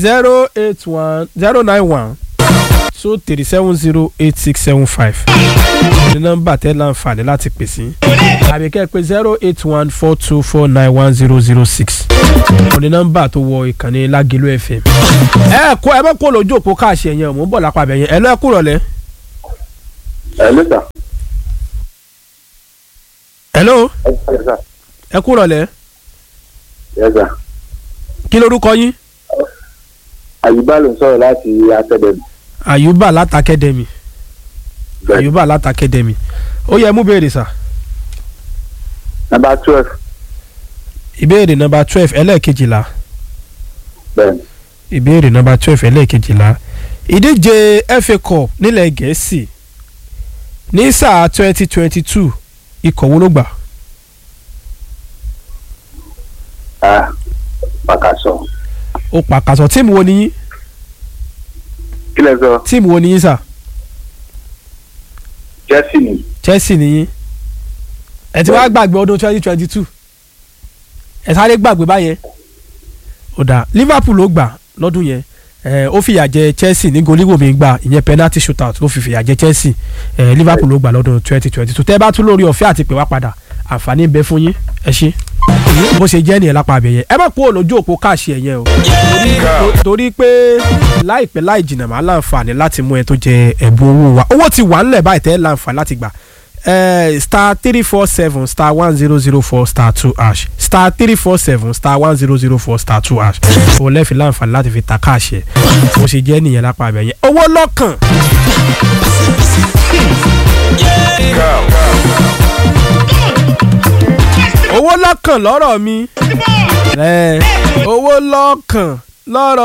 zero eight one zero nine one two three seven zero eight six seven five ní nọ́mbà tẹ́ láǹfààní láti pè sí àbí kẹ́ ẹ pé zero eight one four two four nine one zero zero six ní nọ́mbà tó wọ ìkànnì Lágelú FM. ẹ kó ẹ bá kó lójú òpó káàṣì ẹ̀yẹn mò ń bọ̀ lápá abẹ́yẹn ẹ lọ́ ẹ kúrọ̀ lẹ́. Hello sir. hello Yes sir. ẹ kúrọ̀ lẹ́ Yes sir. kí lorúkọ yín. Àyùbá ló ń sọ̀rọ̀ láti Academy. Àyùbá látàkẹ́dẹ̀mì Àyùbá látàkẹ́dẹ̀mì ó yẹ mú béèrè sà Number twelve. ìbéèrè nọ́mbà twelve ẹlẹ́ẹ̀kejìlá Bẹ́ẹ̀ni. ìbéèrè nọ́mbà twelve ẹlẹ́ẹ̀kejìlá ìdíje FA Cup nílẹ̀ Gẹ̀ẹ́sì ní sáà twenty twenty two ikọ̀ wo ló gbà Ah, Pàkàsọ̀. ó pàkàṣọ tíìmù wo ni yín Kí lẹ sọ? tíìmù wo ni yín sà Chelsea ni. Chelsea ni yín ẹ ti wá gbàgbé ọdún twenty twenty two ẹ sáré gbàgbé báyẹn ó dà Liverpool ló gbà lọ́dún yẹn ẹ ó fìyà jẹ Chelsea ní goligbo mi gbà ìyẹn penalty shootout ló fi fìyà jẹ Chelsea ẹ Liverpool ló gbà lọ́dún twenty twenty two tẹ́ ẹ bá tún lórí ọ̀fẹ́ àti pè wá padà àǹfààní ń bẹ fún yín ẹ ṣé bó ṣe jẹ́ nìyẹn lápá abẹ́yẹ ẹ má kú òlójú òpó káàṣì ẹ̀yẹn o torí- torí pé láìpẹ́ láì jìnnà máa láǹfààní láti mú ẹ tó jẹ ẹ̀bùn owó wa owó ti wà ńlẹ̀ báyìí tẹ́ láǹfààní láti gbà Eh, star three four seven star one zero zero four star two hash star three four seven star one zero zero four star two hash o lẹ́ẹ̀fì láǹfààní láti fi ta káàṣì ẹ̀ bó ṣe jẹ́ nìyẹn lápá abẹ́yẹ owó lọ́kàn owó lọ́kàn lọ́rọ̀ mi ẹ owó lọ́kàn lọ́rọ̀